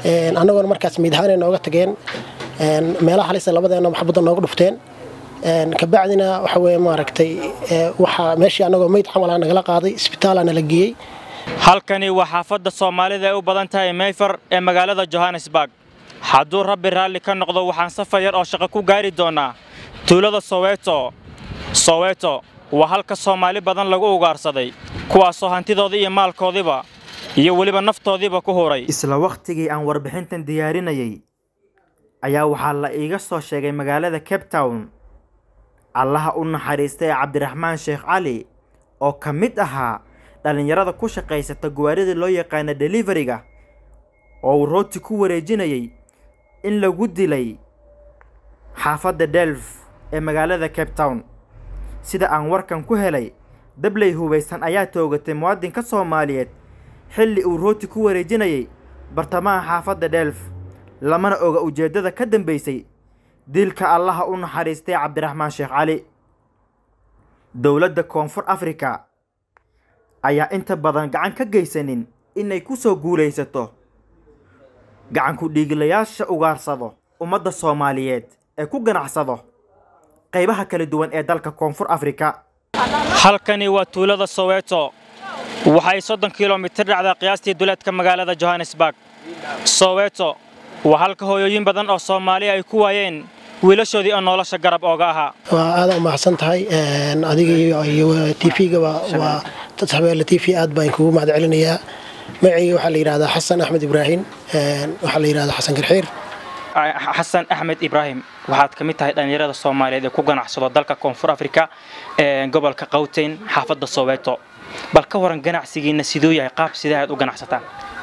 annagoona markaas miidhaanay nooga tageen meelaha halisa labadeena maxbadda nooga dhufteen kabacdina waxa weye maaragtay waxaa meeshii annagoo meyd camalaa nagala qaaday isbitaalaa nala geeyey halkani waa xaafadda soomaalida ay u badan tahay mayfar ee magaalada johannesburg hadduu rabbi raalli ka noqdo waxaan safar yar oo shaqo ku gaari doonnaa tuulada soweto soweto waa halka soomaali badan lagu ugaarsaday kuwaasoo hantidoodii iyo maalkoodiiba iyo weliba naftoodiiba ku huray isla wakhtigii aan warbixintan diyaarinayay ayaa waxaa la iiga soo sheegay magaalada cape town allaha u naxariistay cabdiraxmaan sheekh cali oo ka mid ahaa dhallinyarada ku shaqaysata gawaarida loo yaqaana deliveriga oo uu rooti ku wareejinayay in lagu dilay xaafadda delf ee magaalada cape town sida aan warkan ku helay dabley hubaysan ayaa toogatay muwaadinka soomaaliyeed xilli uu rooti ku wareejinayay bartamaha xaafadda delf lamana oga ujeeddada ka dambaysay dilka allaha u naxariistay cabdiraxmaan sheekh cali dowladda koonfur afrika ayaa inta badan gacan ka geysanin inay ku soo guulaysato gacanku dhiigilayaasha ugaarsado ummadda soomaaliyeed ee ku ganacsado qaybaha kala duwan ee dalka koonfur afrika halkani waa tuulada soweto waxay soddon kilomitir dhacdaa qiyaastii duleedka magaalada johannesburg soweto waa halka hooyooyin badan oo soomaaliya ay ku waayeen wiilashoodii oo nolosha garab ooga ahaa waa aada u mahadsan tahay adiga iyo tvga waa habeelle t v aad baan kugu mahad celinayaa magacayga waxaa la yidhahdaa xasan axmed ibraahim waxaa la yidhahdaa xasan garxiir xasan axmed ibraahim waxaad ka mid tahay dhallinyarada soomaaliyeed ee ku ganacsado dalka koonfur afrika gobolka qawteyn xaafadda soweto bal ka waran ganacsigiina siduu yahay qaab sidee aad u ganacsataan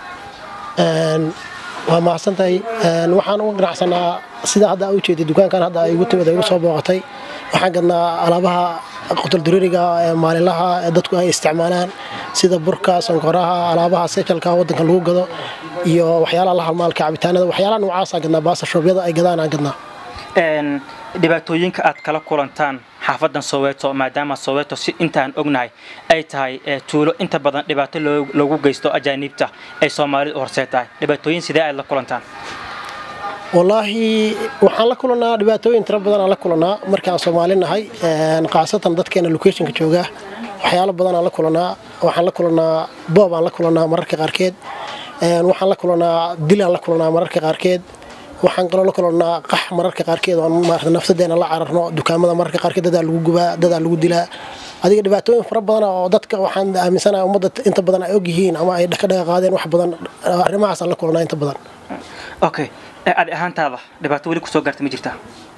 waa mahadsan tahay waxaan uga ganacsanaa sida hadda aa ujeeday dukaankan hadda ay igu timid ay igu soo booqatay waxaan gadnaa alaabaha qutuldaririga ee maalinlaha ee dadku ay isticmaalaan sida burka sonkoraha alaabaha sejalka waddanka lagu gado iyo waxyaalaha la halmaalka cabitaanada waxyaalaha noocaasa gadnaa baasashoobyada ay gadaan aan gadnaa dhibaatooyinka aad kala kulantaan xaafadan soweto maadaama soweto si intaan ognahay ay tahay tuulo inta badan dhibaato loogu geysto ajaaniibta ay soomaalidu horseed tahay dhibaatooyin sidee aad la kulantaan wallaahi waxaan la kulanaa dhibaatooyin tiro badan aan la kulanaa markaan soomaali nahay khaasatan dadkeena locationka jooga waxyaalo badan aan la kulanaa waxaan la kulanaa boob aan la kulanaa mararka qaarkeed waxaan la kulanaa dil aan la kulanaa mararka qaarkeed waxaan kaloo la kulanaa qax mararka qaarkeed oo maarata nafsadeena la cararno dukaamada mararka qaarkeed dadaa lagu gubaa dadaa lagu dilaa adiga dhibaatooyin fara badan oo dadka waxaan aaminsanahay ummadda inta badan ay og yihiin ama ay ka dhaga qaadeen wax badan arrimahaasaan la kulanaa inta badan okay adi ahaantaada dhibaato weli kusoo gaarta ma jirtaa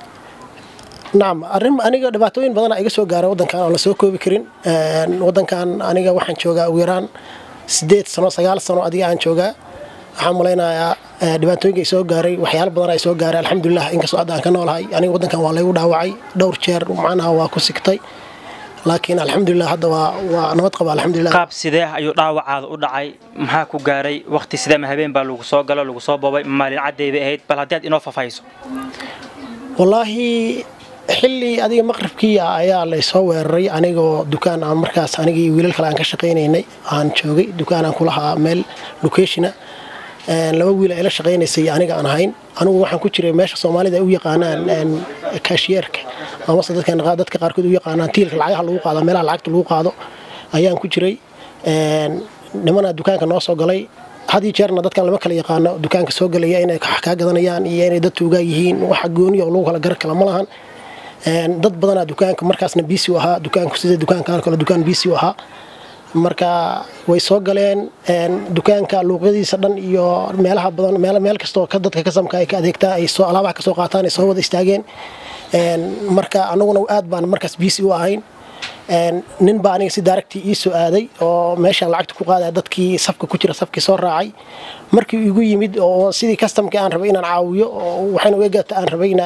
nacam arrin aniga dhibaatooyin badana iga soo gaara waddankan oo la soo koobi karin waddankan aniga waxaan joogaa ugu yaraan sideed sano sagaal sano adiga aan joogaa waxaan malaynayaa dhibaatooyinka ay soo gaaray waxyaalo badan ay soo gaaray alxamdulilah inkastoo hadda aan ka noolahay aniga waddankan waa laygu dhaawacay dhowr jeer macnaha waa ku sigtay laakiin alxamdulilah hadda waa waa nabad qaba alxamdulilah qaab sidee ayuu dhaawacaada u dhacay maxaa ku gaaray waqti sidee ma habeen baa lagu soo galo lagu soo boobay maalin cadday bay ahayd bal haddii aad inoo fafayso wallaahi xilli adiga maqribkii ayaa laysoo weeraray anigoo dukaan aan markaas anigii wiilal kale aan ka shaqaynaynay aan joogay dukaan aan kulahaa meel locationa laba wiil ay la shaqaynaysay aniga aan ahayn anigu waxaan ku jiray meesha soomaalida ay u yaqaanaan kaashiyeerka amase dadka qaarkood u yaqaanaan tiilka lacagaha lagu qaado meelaha lacagta lagu qaado ayaan ku jiray nimanaa dukaanka noo soo galay had iyo jeerna dadkan lama kala yaqaano dukaanka soo galaya inay kaa gadanayaan iyo inay dad tuugaa yihiin waxa gooniya oo lagu kala gar kala ma lahan dad badanaa dukaanka markaasna bisi u ahaa dukaanku sida dukaankan kale dukaan bisi u ahaa marka way soo galeen dukaanka luuqyadiisa dhan iyo meelaha badan meel kastoo dadka kasamka ay ka adeegtaa ay soo alaabaha kasoo qaataan ay soo wada istaageen marka anaguna aad baan markaas bisi u ahayn nin baa aniga si daaragtii ii soo aaday oo meeshaan lacagta ku qaadaya dadkii safka ku jira safkii soo raacay markii igu yimid oo sidii kastamkii aan rabay inaan caawiyo oo waxayna uga gata aan rabayna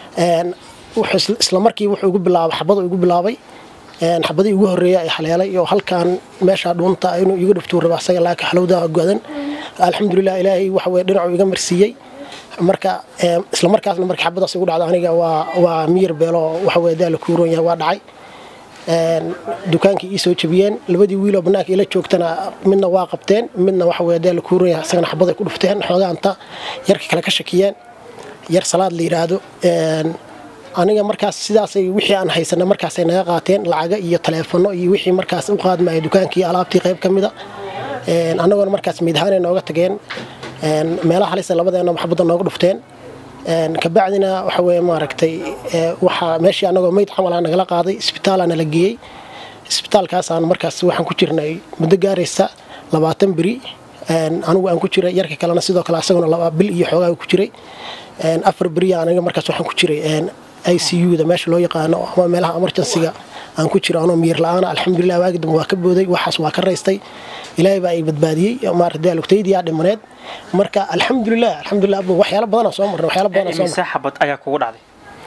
isla markii wuxuu igu bilaabay xabadu igu bilaabay xabadii ugu horeeya ay haleelay oo halkaan meesha dhuunta inuu iga dhuftuu raba asaga laakiin xalowdaa godan alxamdulilah ilaahay waxa weye dhinacuu iga marsiiyey marka isla markaasna markii xabadaas igu dhacda aniga waa waa miyir beelo waxa weye daala kuuron yahay waa dhacay dukaankii ii soo jabiyeen labadii wiiloo bannaanka ila joogtana midna waa qabteen midna waxa weye dee la kuuraya isagana xabaday ku dhufteen xoogaanta yarka kale ka shakiyeen yar salaad la yidhaahdo aniga markaas sidaasay wixii aan haysana markaasay naga qaateen lacaga iyo taleefono iyo wixii markaas u qaadmaya dukaankii alaabtii qayb ka mida annagoona markaas miidhaanay nooga tageen meelaha halisa labadeena maxbadda nooga dhufteen kabacdina waxa weye maaragtay waxaa meeshii annagoo meyd camalaa nagala qaaday isbitaalaa nala geeyey isbitaalkaasaan markaas waxaan ku jirnay muddo gaaraysa labaatan beri anigu aan ku jiray yarka kalena sidoo kale asaguna laba bil iyo xoogaa ku jiray afar beriya aniga markaas waxaan ku jiray i c u da meesha loo yaqaano ama meelaha emergencyga aan ku jiro anoo miir la-aana alxamdulilah waagi dambe waa ka booday waxaas waa ka raystay ilaahay baa ay badbaadiyey maarata lugtaydiyaa dhimaneed marka alxamdulilah alxamdulilah waxyaalo badanaa soo marnay waxyaalo badanaa soo imise xabad ayaa kugu dhacday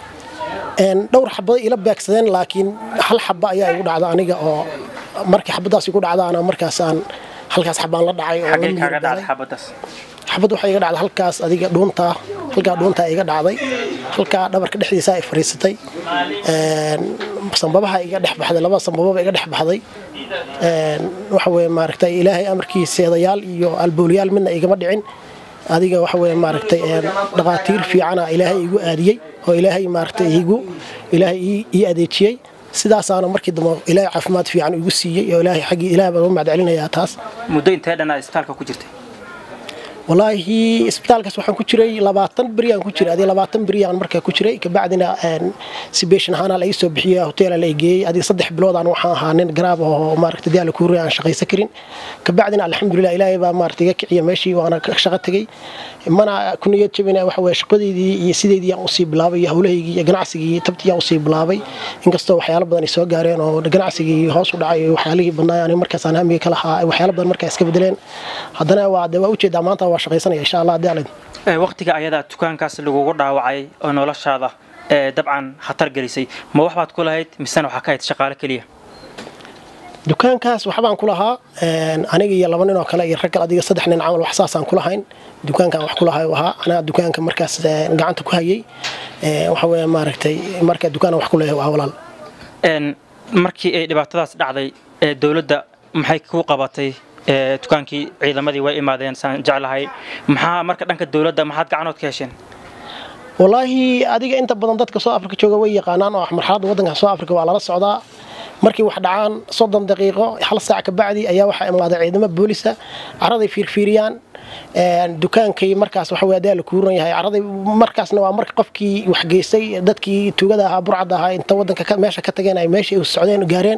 dhowr xabado ila beegsadeen laakiin hal xaba ayaa igu dhacda aniga oo markii xabadaas igu dhacdaana markaas aan halkaas xabaan la dhacay oo la xagee kaaga dhacday miir xabadaas xabad waxaa iga dhacday halkaas adiga dhuuntaa halkaa dhuuntaa iga dhacday halkaa dhabarka dhexdiisa ay fariisatay sambabaha iga dhex baxday laba sambababa iga dhex baxday waxa weye maaragtay ilaahay amarkiiseedayaal iyo albooliyaal midna igama dhicin adiga waxa weye maaragtay dhaqaatiir fiicana ilaahay igu aadiyey oo ilaahay maaragtay igu ilaahay ii adeejiyey sidaasaana markii dambe ilaahay caafimaad fiican igu siiyey oo ilaahay xaggii ilaahay baan u mahadcelinayaa taas muddo intee dhanaa isbitaalka ku jirtay walaahi isbitaalkaas waxaan ku jiray labaatan beriyaan ku jiray adiga labaatan beriyaan markaa ku jiray kabacdina sibeshin ahaana la ii soo bixiya hoteela la geeyey adiga saddex biloodaan waxaan ahaa nin garaab oo maaragta diyaala kuuri aan shaqaysan karin kabacdina alxamdulilah ilaahay baa maaragta iga kiciya meeshii waana ka shaqo tegey mana ku niyad jabina waxa weye shaqadeydii iyo sideedii aan usii bilaabay iyo howlahaygii iyo ganacsigii tabtii aan usii bilaabay inkastoo waxyaalo badan ay soo gaareen oo ganacsigii hoos u dhacay iyo waxyaalihii badnaa ani markaasaan hamiga ka lahaa waxyaalo badan markaa iska bedeleen haddana waa de waa ujeedaa maanta waa shaqaysanaya insha allah haddii alid waqtiga ayadaa dukaankaas lagugu dhaawacay oo noloshaada ee dabcan khatar gelisay ma wax baad ku lahayd misena waxaa ka hayd shaqaale keliya dukaankaas waxbaan ku lahaa aniga iyo laba nin oo kale iyo rag kale adiga saddex nin camal wax saasaan ku lahayn dukaankaan wax ku lahay u ahaa anaa dukaanka markaas gacanta ku hayay waxa weeye maaragtay marka dukaan wax ku leeyahay waa walaal markii ay dhibaatadaas dhacday ee dowladda maxay ku qabatay dukaankii ciidamadii way imaadeen saan jeclahay maxaa marka dhanka dowladda maxaad gacanood ka hesheen walaahi adiga inta badan dadka soo afrika jooga way yaqaanaan oo marxaladda waddanka soo afrika waa lala socdaa markii wax dhacaan soddon daqiiqo hal saac ka bacdi ayaa waxaa imaaday ciidamo boolisa caraday fiirfiiriyaan dukaankay markaas waxa weye adaa la kuuran yahay caraday markaasna waa marka qofkii wax geystay dadkii tuugada ahaa burcadda ahaa inta waddanka meesha ka tageen ay meeshii u socdeen gaareen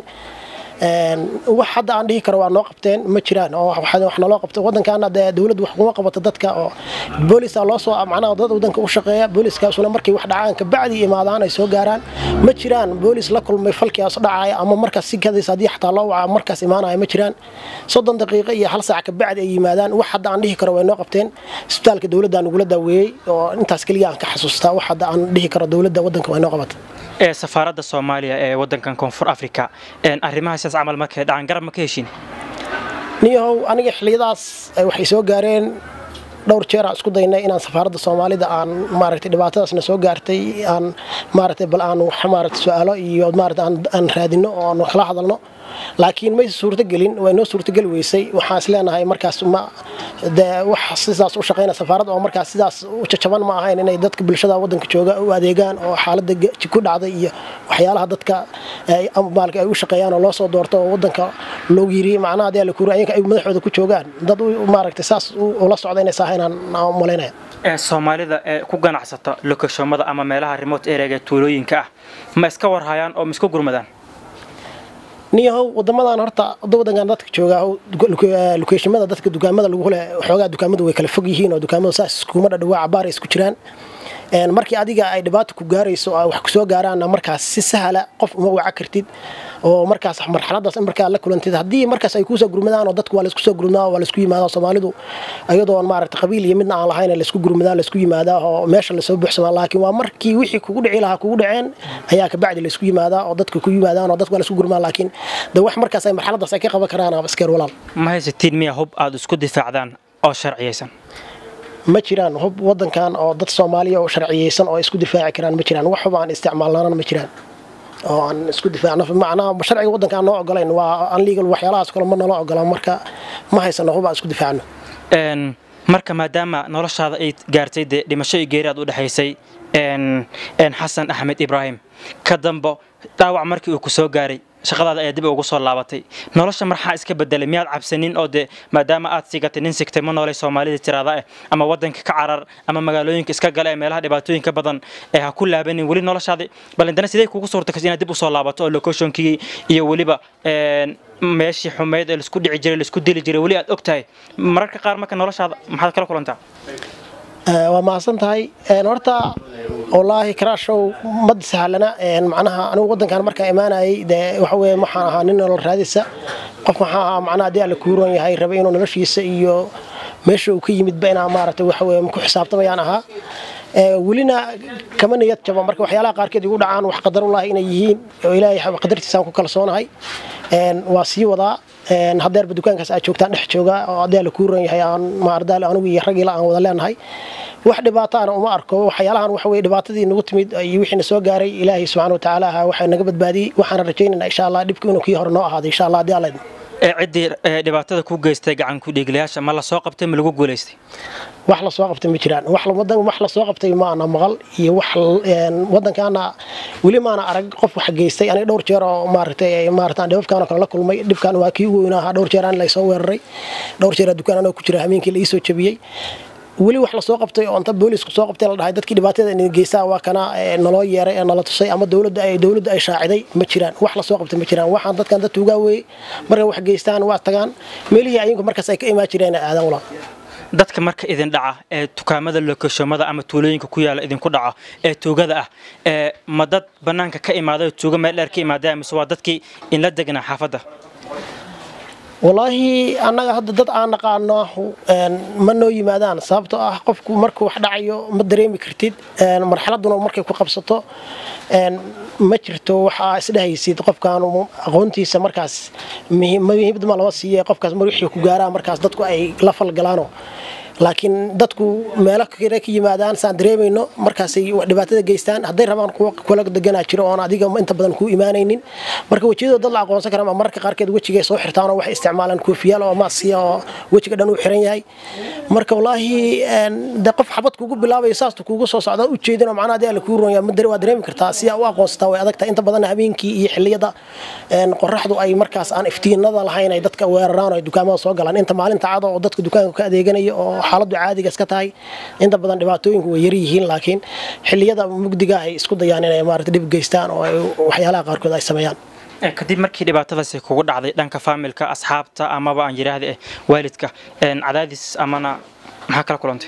wax hadda aan dhihi karo waa noo qabteen ma jiraan oo wax naloo qabto waddankaana dee dowladdu wax kuma qabato dadka oo boolisa loo soo macnaha dad waddanka u shaqeeya booliskaasuna markay wax dhacaan kabacdi imaadaan ay soo gaaraan ma jiraan boolis la kulmay falkiaas dhacaya ama markaas si kadaysa haddii xataa loo waca markaas imaanaya ma jiraan soddon daqiiqo iyo hal saac kabacdi ay yimaadaan wax hadda aan dhihi karo way noo qabteen isbitaalka dowladda nagula daaweeyey oo intaas keliya aan ka xasuustaa wax hadda aan dhihi karo dowladda waddanka way noo qabatay ee safaaradda soomaaliya ee waddankan koonfur africa arrimaha sidaas camal markay dhacaan garab ma ka heshin niyahow aniga xilliyadaas waxay soo gaareen dhowr jeer aan isku daynay inaan safaaradda soomaalida aan maaragtay dhibaatadaasna soo gaartay aan maaragtay bal aan wax maaragtay su-aalo iyo maaragtay aan raadino oo aan kala hadalno laakiin mayse suurtagelin way noo suurtageli weysay waxaan is leenahay markaas ma de wax sidaas u shaqeyna safaaradda oo markaas sidaas u jajaban ma ahayn inay dadka bulshada waddanka jooga u adeegaan oo xaaladda ku dhacday iyo waxyaalaha dadka maalka ay u shaqeeyaan oo loo soo doorto oo waddanka loogu yiri macnaha dee la kuuri ayaga ay madaxooda ku joogaan dad maaragtay saas ula socda inay saahaynaan malaynaya soomaalida ee ku ganacsata lokashomada ama meelaha remote areaga tuulooyinka ah ma iska warhayaan oo ma isku gurmadaan niyahow wadamadan horta wadankan dadka jooga lokeeshimada dadka dukaamada lagu le xoogaa dukaamadu way kala fog yihiin oo dukaamadu saas iskuma dhadhawaa cabaar ay isku jiraan markii adiga ay dhibaato ku gaarayso oo wax kusoo gaaraanna markaas si sahla qof uma waca kartid oo markaas marxaladaas markaa la kulantid haddii markaas ay kuusoo gurmadaan oo dadku waa laisku soo gurmadaa waa laisku yimaadaa soomaalidu iyadoon maaragta qabiil iyo midna aan lahayn laisku gurmadaa laisku yimaadaa oo meesha lasoo buuxsamaa laakiin waa markii wixii kugu dhici lahaa kugu dhaceen ayaa kabacdi laisku yimaadaa oo dadka ku yimaadaan oo dadku waa laisku gurmaa laakiin de wax markaas ay marxaladaas ay ka qaban karaan aba iskeer walaal ma haysatiin miya hub aad isku difaacdaan oo sharciyaysan ma jiraan hub wadankan oo dad soomaaliya oo sharciyeysan oo isku difaaci karaan ma jiraan wax hub aan isticmaalnaanan ma jiraan oo aan isku difaacno macnaha sharciga waddanka aan noo ogolayn waa unlegal waxyaalahaas kale ma nala ogola marka ma haysano hub aan isku difaacno marka maadaama noloshaada ay gaartay dee dhimasho iyo geeri aad u dhexaysay xasan axmed ibraahim ka dambo dhaawac markii uu ku soo gaaray shaqadaada ayaa dib ugu soo laabatay nolosha marxaa iska bedelay miyaad cabsanin oo dee maadaama aad sigatay nin sigtay ma noolay soomaalida tiraada ah ama waddanka ka carar ama magaalooyinka iska gala ee meelaha dhibaatooyinka badan ee ha ku laabanin weli noloshaadi balindana sidee kugu suurta kas inaad dib usoo laabato oo locationkii iyo weliba meeshii xumeyd ee laisku dhici jiray laisku dili jiray weli aad og tahay mararka qaar marka noloshaada maxaad kala kulantaa waa mahadsan tahay horta wallaahi karaashow mad sahlana macnaha anigu waddankan markaan imaanayay dee waxa weye waxaan ahaa nin nolol raadisa qof maxaa ahaa macnaha haddii alla kuuran yahay rabay inuu noloshiisa iyo meesha uu ka yimidba inaan maaragtay waxa weye ku xisaabtamayaan ahaa welina kama niyad jaba marka waxyaalaha qaarkeed igu dhacaan wax qadarullahi inay yihiin oo ilaahay qadartiisaan ku kalsoonahay waa sii wadaa hadeerba dukaankaas aad joogtaan dhex jooga oo haddii alla kuuran yahay aan maardaale anigu iyo raggiila aan wada leenahay wax dhibaataana uma arko waxyaalahan waxa weye dhibaatadii nagu timid iyo wixii na soo gaaray ilaahay subxana watacaala ahaa waxay naga badbaadiyey waxaana rajaynaynaa insha allah dhibku inuu kii hore noo ahaado insha allah haddii alla idmo ciddii dhibaatada ku geystay gacan ku dhiiglayaasha ma la soo qabtay ma lagu guulaystay wax la soo qabtay ma jiraan wax wax la soo qabtay maana maqal iyo wax waddankaana weli maana arag qof wax geystay aniga dhowr jeer oo maaragtay maaragtaan dhibabkaan kale la kulmay dhibkaan waa kii ugu weynaa ahaa dhowr jeer aan la soo weeraray dhowr jeer dukaan anoo ku jira habeenkii la ii soo jabiyey weli wax lasoo qabtay oo inta boolisku soo qabtay la dhahay dadkii dhibaatada in geystaa waa kana naloo yeeray ee nala tusay ama dowladda ay dowladda ay shaaciday ma jiraan wax lasoo qabtay ma jiraan waxaan dadkan dad tuugaa weeye markay wax geystaan waa tagaan meelihii ayinku markaas ay ka imaan jireen aadan wala dadka marka idin dhaca ee dukaamada lokashomada ama tuulooyinka ku yaala idinku dhaca ee tuugada ah ee ma dad bannaanka ka imaaday oo tuuga meel dheer ka imaadaya mise waa dadkii inla degnaa xaafadda wallaahi annaga hadda dad aan naqaano ma noo yimaadaan sababtoo ah qofku markuu wax dhacayo ma dareemi kartid marxaladuna markay ku qabsato ma jirto waxaa isdhehaysid qofkaan aqoontiisa markaas muhiimad ma lama siiye qofkaas wixii ku gaaraa markaas dadku ay la falgalaano laakiin dadku meelo kale ka yimaadaan saan dareemayno markaasay dhibaatada geystaan hadday rabaan kuwa kula deganaa jiro oon adiga inta badan kuu imaanaynin marka wejiyadoo dad la aqoonsan kara ama mararka qaarkeed wejigay soo xirtaan oo waxay isticmaalaan koofiyaal oo maasiya oo wejiga dhan uu xiran yahay marka wallaahi de qof xabad kugu bilaabayo saasta kugu soo socda u jeedin oo macnaha hadii alla kuu ronya waa dareemi kartaa si aa u aqoonsataa way adagtahay inta badan habeenkii iyo xilliyada qoraxdu ay markaas aan iftiinada lahayn ay dadka weeraraan oo ay dukaamada soo galaan inta maalinta cada oo dadka dukaanka ka adeeganaya oo xaaladdu caadiga iska tahay inta badan dhibaatooyinku way yar yihiin laakiin xilliyada mugdiga ay isku dayaan inay maarata dhib geystaan oo waxyaalaha qaarkood ay sameeyaan kadib markii dhibaatadaasi kugu dhacday dhanka faamilka asxaabta amaba aan yidhaahda eh waalidka cadaadis amana maxaa kala kulantay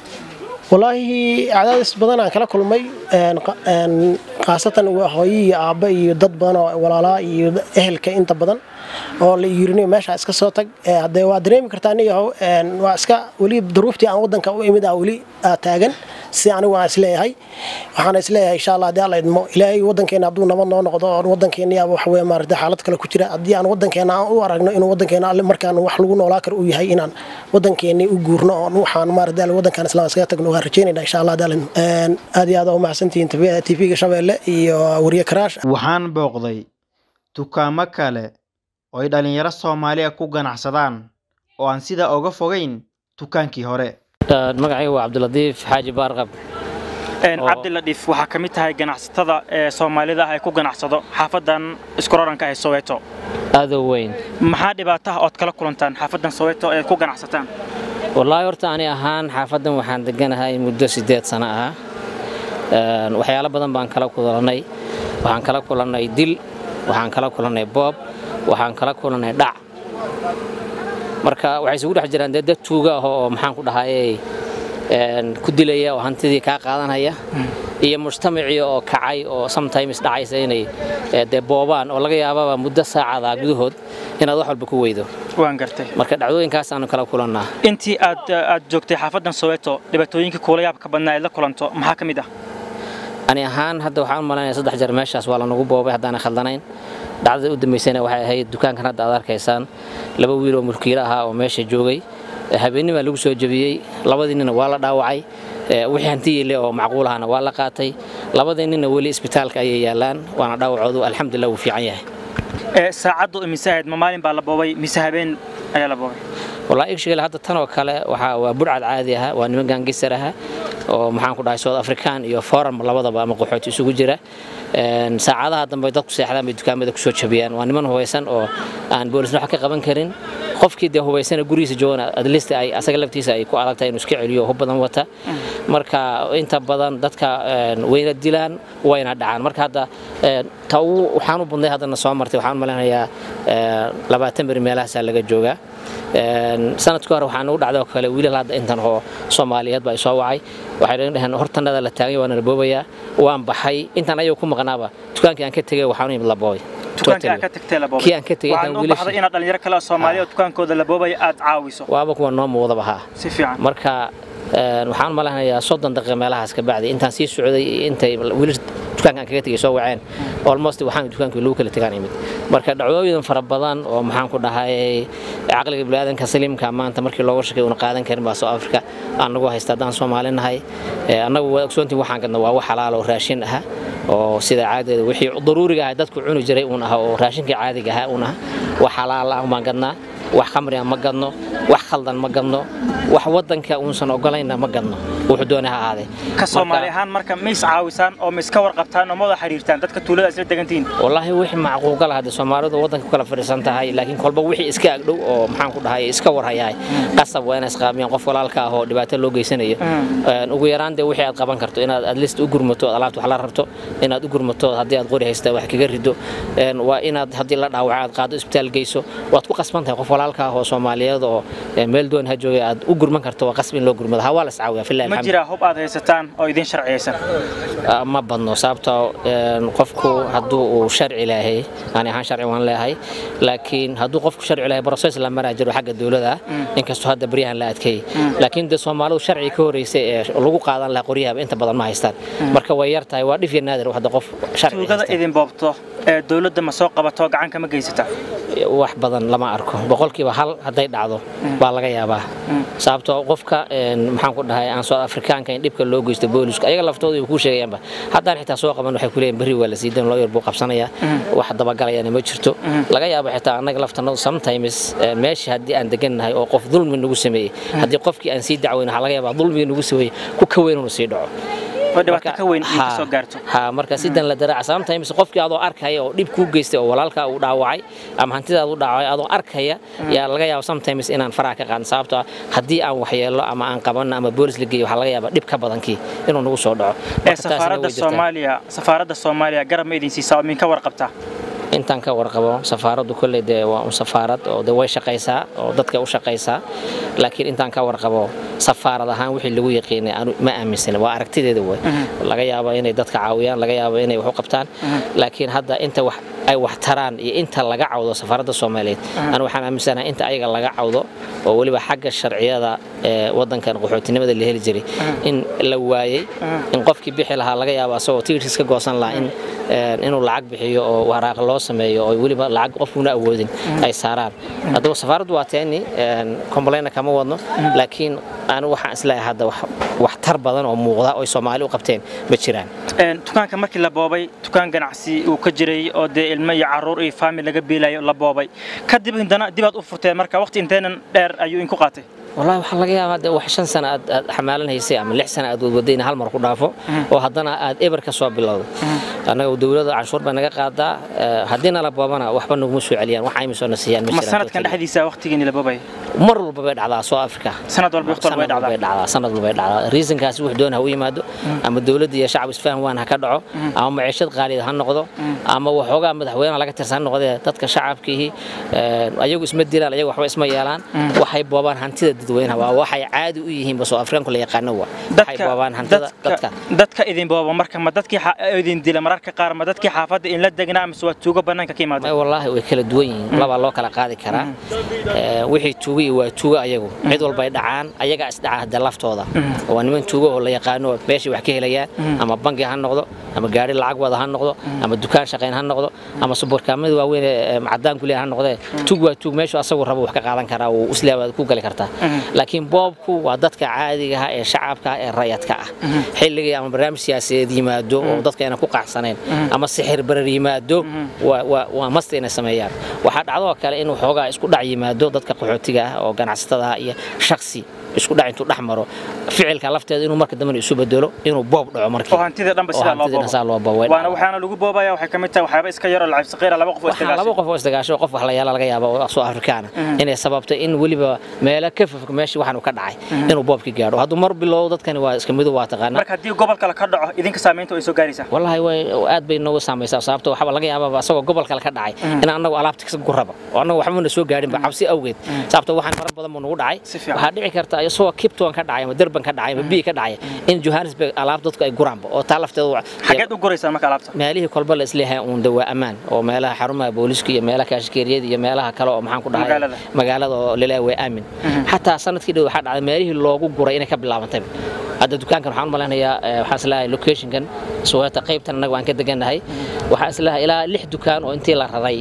wallaahi cadaadis badan aan kala kulmay khaasatan hooyo iyo aabba iyo dad badan oo walaalaa iyo ehelka inta badan oo la yirinayo meesha iska soo tag hadee waa dareemi kartaa niyahow waa iska weli duruuftii aan waddanka u imid ah weli taagan si anigu aan isleeyahay waxaana isleeyahay insha allah haddii alla idmo ilaahay waddankeena hadduu nabad noo noqdo oo waddankeeniyaaba wax weye maarata xaalad kale ku jira haddii aan waddankeena aan u aragno inuu waddankeena alle markaan wax lagu noolaa karo uu yahay inaan waddankeeni u guurno oo waxaan maarata alle waddankan islaam iskaga tagno waan rajeynayna insha allah haddii alla idmo aad iyo aad u mahadsantihiin tv-ga shabeelle iyo wariye karaash waxaan booqday dukaamo kale oo ay dhallinyaro soomaaliya ku ganacsadaan oo aan sidaa oga fogayn dukaankii hore magacayga waa cabdilatiif xaaji baarqab cabdiladiif waxaa ka mid tahay ganacsatada ee soomaalida ah ee ku ganacsado xaafadan iskuraranka ee soweeto aadoo weyn maxaa dhibaataha ood kala kulantaan xaafadan soweeto ee ku ganacsataan wallaahi horta ani ahaan xaafadan waxaan deganahay muddo siddeed sano ah waxyaalo badan baan kala kulannay waxaan kala kulannay dil waxaan kala kulannay boob waxaan kala kulannay dhac marka waxay isugu dhex jiraan dee dad tuuga ah oo maxaan ku dhahayey ku dilaya oo hantidii kaa qaadanaya iyo mujtamacii oo kacay oo sometimes dhacaysa inay dee boobaan oo laga yaababa muddo saacada gudahood inaad wax walba ku weydo waan gartay marka dhacdooyinkaasaanu kala kulannaa intii aad aad joogtay xaafadan soweeto dhibaatooyinkii kuula yaabka badnaa aad la kulanto maxaa ka mid ah ani ahaan hadda waxaan u malaynaya saddex jeer meeshaas waa lanagu boobay haddaana khaldanayn dhacdada u dambaysana waxay ahayd dukaankan hadda aad arkaysaan laba wiil oo mulkiilo ahaa oo meesha joogay habeennimaa lagu soo jebiyey labadiinina waa la dhaawacay wixii hantiyiile oo macquulahana waa la qaatay labadii ninna weli isbitaalka ayay yaalaan waana dhaawacoodu alxamdulilah wuu fiican yahay saacaddu imise ahayd ma maalin baa la boobay mise habeen ayaa la boobay wallahi igshigale hadda tan oo kale waxaa waa budhcad caadi aha waa niman gaangisar aha oo maxaan ku dhahay south african iyo forum labadaba ama qaxooti isugu jira saacadaha dambe dadku seexdaan bay dukaamada kusoo jabiyaan waa niman hubaysan oo aan boolisna wax ka qaban karin qofkii dee hubaysana gurigiisa joogana adlist ay asaga laftiisa ay ku adag tahay inuu iska celiyo hub badan wata marka inta badan dadka wayna dilaan wayna dhacaan marka hadda ta ugu waxaan u badnay haddana soo martay waxaan u malaynayaa labaatan beri meelahaasaa laga joogaa sanadkii hore waxaan ugu dhacday oo kale wiilal hadda intan oo soomaaliyeed baa soo wacay waxay dhaheen hortanada la taagay waana la boobayaa waan baxay intaan ayagu ku maqnaaba dukaankii aan ka tegay waxaan u yimid la boobay dukaankii aan ka tagtay la boobay kii aan ka tegay waxaan u baxday inaad dhalinyaro kale oo Soomaaliya oo dukaankooda la boobay aad caawiso waaba kuwa noo muuqdaba haa si fiican marka waxaan malahnayaa soddon daqiiqa meelahaas ka bacdi intaan sii socday intay wiilasha dukaanka aan kaga tegay soo waceen almost waxaan dukaankii lagu kala tegaan imid marka dhacdooyin fara badan oo maxaan ku dhahay caqliga biniaadanka saliimka maanta markii looga shakay una qaadan karin baa soo afrika anagu haysta haddaan soomaali nahay annagu waa ogsoontiin waxaan gadna waa wax xalaal oo raashin aha oo sida caadadeeda wixii daruuriga ah dadku cuni jiray uun aha oo raashinkii caadiga ahaa uun aha wax xalaal ah baan gadnaa wax khamriga ma gadno wax khaldan ma gadno wax wadanka uusan ogolayna ma gadno wuxuu doonay ha ahaadee ka soomaali ahaan marka ma is caawisaan oo ma iska warqabtaan oo ma wada xiriirtaan dadka tuulada isla degantihiin wallaahi wixii macquulgal hadde soomaalidu waddanka ku kala fadhiisan tahay laakiin kolba wixii iska agdhow oo maxaan ku dhahay iska warhayahay qasab waa inay isqaamiyaan qof walaalka ah oo dhibaato loo geysanayo ugu yaraan dee wixii aad qaban karto inaad at least u gurmato alaabta wax la rabto inaad u gurmato haddii aad qori haysta wax kaga rido waa inaad haddii la dhaawaco aad qaado isbitaal geyso waad ku qasban tahay qof walaalka ah oo soomaaliyeed oo meel doon ha joogay aad u gurman karto waa qasb in loo gurmado ha waa la iscaawiyaa fillahi ma jiraa hub aad haysataan oo idin sharciyeysan ma badno sababtoo qofku hadduu uu sharci leeyahay ani ahaan sharci waan leeyahay laakiin hadduu qofku sharci leeyahay process la maraa jiro xagga dowladda inkastoo hadda baryahan la adkeeyey laakiin dee soomaalidu sharci ka horeysay ee lagu qaadan lahaa qoryahaba inta badan ma haystaan marka way yar tahay waa dhif iyo naadir hadda qof sharci tuugada idin boobto ee dowladda ma soo qabato gacan kama geysata wax badan lama arko boqolkiiba hal hadday dhacdo baa laga yaabaa sababtoo qofka maxaan ku dhahay aan south afrikaanka in dhibka loo geysto boolisku ayaga laftooda kuu sheegayaanba haddaan xitaa soo qaban waxay kuleeyihin berri waa la siidan looyar buu qabsanayaa wax dabagalayana ma jirto laga yaabo xitaa annaga laftanadu sometimes meesha haddii aan degannahay oo qof dulmi nagu sameeyey haddii qofkii aan sii dacweyn waxaa laga yaabaa dulmigii nagu sameeyey ku ka weyn inuu sii dhaco ha marka sidan la daraaca sometimes qofkii adoo arkaya oo dhib kuu geystay oo walaalkaa uu dhaawacay ama hantidaad u dhaawacay adoo arkaya yaa laga yaaba sometimes inaan faraha ka qaadin sababtoo haddii aan waxyeello ama aan qabanno ama boolis la geeyo waxaa laga yaabaa dhib ka badankii inuu nagu soo dhaco safaaradda soomaaliya safaaradda soomaaliya garab ma idin siisaa oo min ka warqabtaa intaan ka warqabo safaaraddu kolley dee waa un safaarad oo de way shaqaysaa oo dadka u shaqaysaa laakiin intaan ka warqabo safaarad ahaan wixii lagu yaqiinay anu ma aaminsana waa aragtideeda wey laga yaabo inay dadka caawiyaan laga yaabo inay wax u qabtaan laakiin hadda inta wax ay wax taraan iyo inta laga cawdo safaaradda soomaaliyeed anu waxaan aaminsanahay inta ayaga laga cawdo oo weliba xagga sharciyada ee wadankan qaxootinimada la heli jiray in la waayey in qofkii bixi lahaa laga yaabo asagoo tigirkiis ka goosan lahaa in inuu lacag bixiyo oo waraaq loo sameeyo oo weliba lacag qofkuna awoodin ay saaraan haddaba safaaraddu waa teeni complaina kama wadno laakiin anu waxaan isleeyahay hadda wax tar badan oo muuqda oo soomaali u qabteen ma jiraan dukaanka markii la boobay dukaan ganacsi uu ka jiray oo dee ilmo iyo caruur iyo faamil laga biilayo la boobay kadib hindana dibaad u furteen marka waqti inteenan dheer ayuu inku qaatay والله waxaa laga yaabaa de wax shan sano aad aad xamaalan haysay ama lix sano aad wadwadayna hal mar ku dhaafo oo haddana aad eber ka soo bilowdo annaga dowladda canshuur bay naga qaadaa haddiina la boobana waxba naguma soo celiyaan wax ayma soo nasiyaan ma sanadkan dhexdiisa waqtigiini la boobay mar walba bay dhacdaa soo afrika sanad walba waqti walba bay dhacdaa sanad walba bay dhacdaa reasonkaasi wax doon ha u yimaado ama dowladda iyo shacab isfahan waan ha ka dhaco ama maciishad qaaliya ha noqdo ama waxoogaa madaxweynaha laga tirsan noqdee dadka shacabkiihi ayagu isma dilaan ayagu waxba isma yeelaan waxay boobaan hantida dadweynaha waa waxay caadi u yihiin basoo afrikaanku la yaqaano waa waxay boobaan hantida dadka dadka idin booba marka ma dadkii idin dila mararka qaar ma dadkii xaafadda in la degnaa mise waa tuugo bannaanka ka yimaado wallaahi way kala duwan yihiin labaa loo kala qaadi karaa wixii tuugo iyo waa tuugo ayagu cid walba ay dhacaan ayagaa isdhaca hadda laftooda waa niman tuugo oo la yaqaano meeshay wax ka helayaan ama bangi ha noqdo ama gaari lacag wada ha noqdo ama dukaan shaqayn ha noqdo ama subarkaamada waaweyn ee cadaan kuleh ha noqdee tug waa tug meeshu asagu rabo wax ka qaadan karaa uu islaabaad ku gali kartaa laakiin boobku waa dadka caadiga ah ee shacabka ah ee rayadka ah xilligii ama barnaamij siyaasadeed yimaado oo dadka ayna ku qaacsanayn ama sixir barar yimaado waa- waa- waa masta inay sameeyaan waxaa dhacdoo kale in waxoogaa isku dhac yimaado dadka qaxootiga ah oo ganacsatada ah iyo shaksi isku dhac intuu dhex maro ficilka lafteeda inuu marka dambena isu bedelo inuu boob dhaco markii oo hantida dhanba oo sidaa loo hantidana saa loo boobo. boobo waana waxaana lagu boobaya waxay ka mid tahay waxyaaba iska yar oo lacab saqiira laba qof oo waxaa laba isdagaashay qof oo isdagaasho qof wax la yaala laga yaaba oo soo afrikaana inay sababtay in weliba meelo ka fofog meeshii waxaan uu ka dhacay inuu boobki gaadho hadduu mar bilow dadkani waa iska midu waa taqaana marka haddii gobol kale ka dhaco idinka saamaynta way soo gaaraysaa wallahi way aad bay noogu saamaysaa sababta waxaa laga yaabaa asagoo gobol kale ka dhacay in anagu alaabta ka guraba oo anagu waxba na soo gaarinba cabsi awgeed sababta waxaan fara badan buu nagu dhacay Si fiican. waxaa dhici karta isagoo kipton ka dhacay ama derban ka dhacay ama bii ka dhacay in johannesburg alaab dadku ay guraanba oo taa lafteedu waa- xageed u guraysaan marka alaabta meelihii kolba la isleeyahay uun dawaa ammaan oo meelaha xarumaha booliska iyo meelaha kaashikeeriyada iyo meelaha kale oo maxaan ku dhahay Magaalada. magaalada oo laleeyahay waa aamin xataa sanadkii dhow waxaa dhacday meelihii loogu guray inay ka bilaabantay hadda dukaankan waxaan u malaynayaa eh, waxaan isleeyahay locationkan suweeta qaybtan annaga waan ka degannahay waxaan isleeyahay ilaa lix dukaan oo intii la raray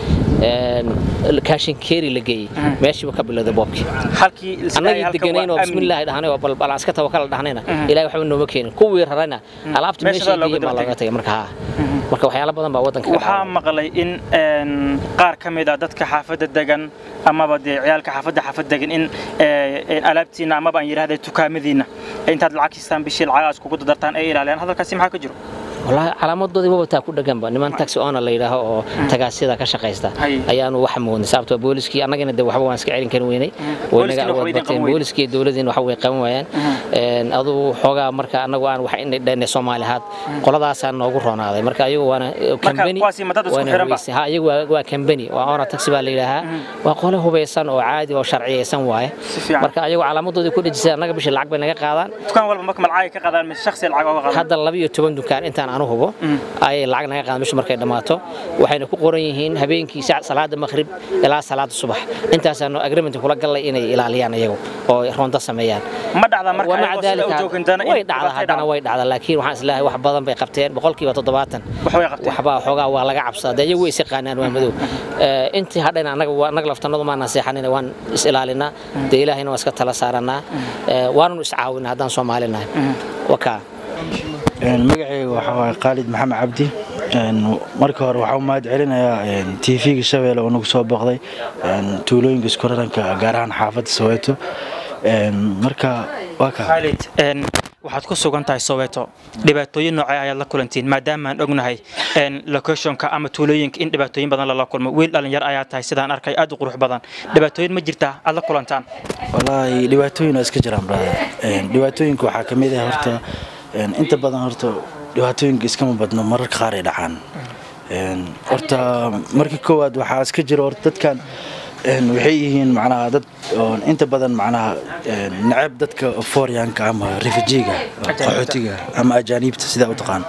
kaashinkeeri la geeyey meeshiiba ka bilowday boobkii halkii annagii deganayn oo bismillaahi dhahnay oo bal aan iska tawakala dhahnayna ilaahay waxba nooma keenin kuwii rarayna alaabta Meesha meesha looga geeyey baa daba looga tagay marka haa marka waxyaalo badan baa waddanka ka waxaa dhacay maqlay in een, qaar ka mid ah dadka xaafadda degan amaba dee ciyaalka xaafadda xaafad degan in ee, alaabtiina amaba aan yidhahday tukaamadiina intaad lacag kistaan bishii lacagaas kugu dadartaan ay ilaaliyaan hadalkaasi maxaa ka jiro والله calaamadoodii waba taa ku dhaganba niman taxi owner la yidhaaho oo tagaasida ka shaqaysta Hay. ayaanu wax moodnay sababtoo booliskii annagana de waxba waan iska celin karin weynay Booliskina waxba idin qaban weyne. booliskii dowladiina waxa way qaban waayaan Een, aduu xoogaa marka annagu aan wax inay dhaynay soomaali ahaad qoladaasaa noogu roonaaday marka ayagu waana kambani kuwaasi ma dad isku xiran ba? ha iyagu waa- waa kambani waa owner taxi baa la yidhaahaa waa qole hubaysan oo caadi oo sharciyeysan waaye Si fiican. marka ayagu calaamadoodii ku dhejisay annaga bishii lacag bay naga qaadaan dukaan walba marka malcaaga ka qaadaan mise shakhsi lacag oga qaadaan hadda laba iyo toban dukaan intaan anu hubo ayay lacag naga qaadan bishu markay dhammaato waxayna ku qoran yihiin habeenkii sac- salaada maqrib ilaa salaada subax intaasaanu agreement kula gallay inay ilaaliyaan iyagu oo ronda sameeyaan ma dhacdaa marka ومع ayagoo sida ذلك u joogin dana in way dhacdaa dhibaatay haddana dhacdo? way dhacdaa laakiin waxaan islaahay wax badan bay qabteen boqolkiiba toddobaatan wax way qabteen waxbaa xoogaa waa laga cabsadaa dee iyagu way is yaqaanaan waa madow Eh, intii hadhayna annaga waa- annaga laftanadu maan naseexanina waan is ilaalinaa dee ilaahayna waan iska tala saaranaa Eh, waananu iscaawinaa haddaan soomaali nahay wakaa magacayga waxaa waaye khaalid maxamed cabdi Een, marka hore waxaa u mahad celinayaa tv-ga shabeelle oo nagu soo booqday een, tuulooyinka iskuraranka gaar ahaan xaafadda soweeto Een, marka waa kaa Khalid een, waxaad ku sugan tahay soweeto dhibaatooyin noocee ayaad la kulantiin maadaama aan ognahay een, locationka ama tuulooyinka in dhibaatooyin badan lala kulmo wiil dhalinyar ayaa tahay sidaan arkay aad u qurux badan dhibaatooyin ma jirtaa aad la kulantaan wallaahi dhibaatooyin waa iska jiraan brother Een, dhibaatooyinka waxaa ka mid ah horta een, inta badan horta dhibaatooyinka iskama badno mararka qaar ay dhacaan Een, horta marka koowaad waxaa iska jira horta dadkan een, waxay yihiin macnaha dad oo inta badan macnaha een, neceb dadka fooryaanka ama refujiga qaxootiga ama ajaaniibta sidaa u taqaan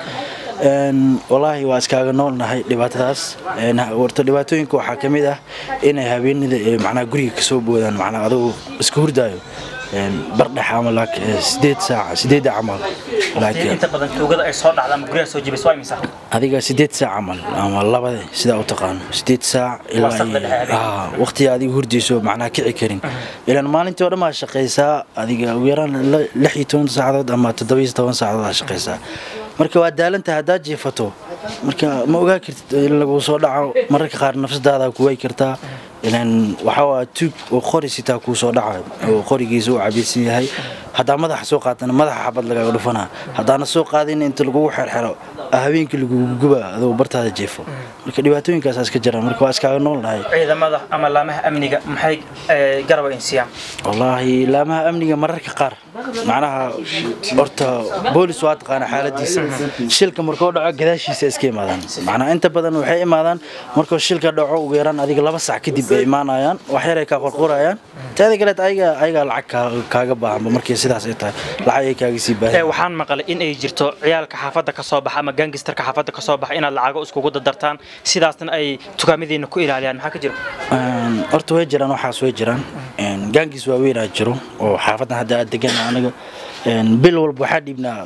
Een, wallaahi waa iskaaga noolnahay dhibaatadaas Een, horta dhibaatooyinka waxaa ka mid ah inay habeenida ee macnaha guriga kasoo boodaan macnaha adoo iska hurdaayo Een, bardhex ama laak- ee, sideed saac sideedda camal laakiin inta badan tuugada ay soo dhacda ama guryaha soo jibis waa imisa adiga sideed saac camal ama labada sidaa u taqaano sideed saac ilaa Wasaqda dhexe habeenkii. Ah, waqtiga adiga hurdayso macnaha kici karin ilaan maalintii oo dhan baa shaqaysaa adiga ugu yaraan la- lix iyo toban saacadood ama toddoba iyo toban saacadood aa shaqaysaa marka waa daalantahay haddaad jiifato marka ma ogaa kartid in lagu soo dhaco mararka qaar nafsadaada ku way kartaa ilaan waxaa waa tuug oo qori sitaa kuu soo dhaca oo qorigiisa uu cabaysan yahay haddaa madaxa soo qaatana madaxa xabad lagaaga dhufanaa haddaana soo qaadin inta lagugu xerxero habeenkii lagugu guba adoo bartaada jeefo marka dhibaatooyinkaasaa iska jiraan marka waa iskaaga noolnahay ciidamada ama laamaha amniga maxay ee, garab insiyaan wallaahi laamaha amniga mararka qaar macnaha horta boolis waa taqaana xaaladiisa shilka markuu dhaco gadaashiisa iska imaadaan macnaha inta badan waxay imaadaan markuu shilka dhaco ugu yaraan adiga laba sac kadib ay imaanayaan wax yaray kaa qorqorayaan teeda kaleet ayaga ayagaa lacag kaa- kaaga baahanba markii sidaas ay tahay lacag ay kaaga sii Ee, baahan waxaan maqlay in ay jirto ciyaalka xaafadda ka soo baxa ama gangistarka xaafadda ka soo baxa inaad lacago iskugu dadartaan sidaasna ay tukaamadiina ku ilaaliyaan maxaa ka jiro Een, horta way jiraan waxaas way jiraan Een, gaangiis waaweynaa jiro oo xaafadan hadda aad degan anaga Een, bil walba waxaa dhiibnaa lacag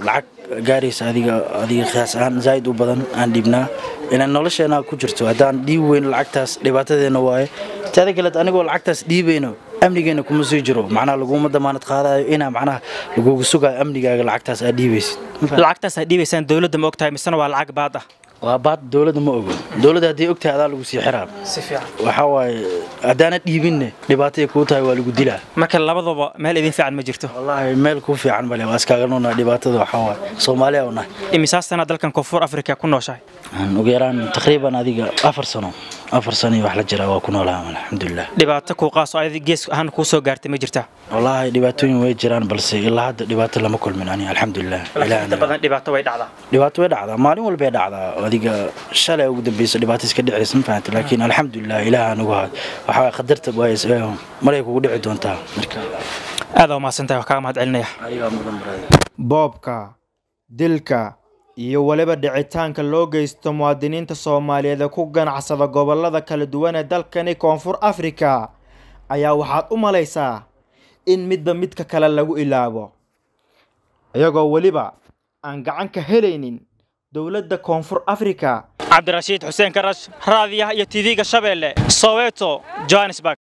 gaaraysa adiga adiga qiyaas ahaan zaa'id u badan aan dhiibnaa inaan nolosheena ku jirto haddaan dhiibi weyn lacagtaas dhibaatadeena waaye taada kaleed anigoo lacagtaas dhiibayno amnigeena kuma sii jiro macnaha laguma damaanad qaadayo inaa macnaha lagugu sugayo amnigaaga lacagtaas aad dhiibaysid lacagtaas aad dhiibaysaan dowladda ma ogtahay misena waa lacag baad ah waa baad dowladda ma ogo dowladda hadday ogtahay adaa lagu sii xiraa si fiican waxaa waaye haddaanad dhiibinne dhibaatay kuu tahay waa lagu dilaa marka labadaba meel idin fiican ma jirto wallaahi meel kuu fiican male waa iskaaga noolnahay dhibaatada waxaa waaye soomaaliya u nahay imisaa sana dalkan koonfur afrika ku nooshahay Aan ugu yaraan taqriiban adiga afar sano afar sano iyo wax la jiraa waa ku noolaha alxamdulilah dhibaato kuu qaaso ayada gees ahaan kuu soo gaartay ma jirtaa wallaahi dhibaatooyin way jiraan balse ilaa hadda dhibaato lama kulmin ani alxamdulilah Ilaahay inta anaga- badan dhibaato way dhacdaa dhibaato way dhacdaa maalin walbay dhacdaa adiga shalay ugu dambeysa dhibaato iska dhicaysa ma fahanta laakiin alxamdulilah ilaaha nagu haad waxaa waye qadarta waa maray kugu dhici doontaa marka aad waa mahadsantahay wax kaaga mahad celinaya ayagaa mudan baraada boobka dilka iyo weliba dhicitaanka loo geysto muwaadiniinta soomaaliyeed ee ku ganacsada gobollada kala duwan ee dalkani koonfur afrika ayaa waxaad u malaysaa in midba midka kale lagu ilaabo iyagoo weliba aan gacan ka helaynin dowladda koonfur afrika cabdirashiid xuseen karash raadiyaha iyo tv-ga shabeelle soweto johannesburg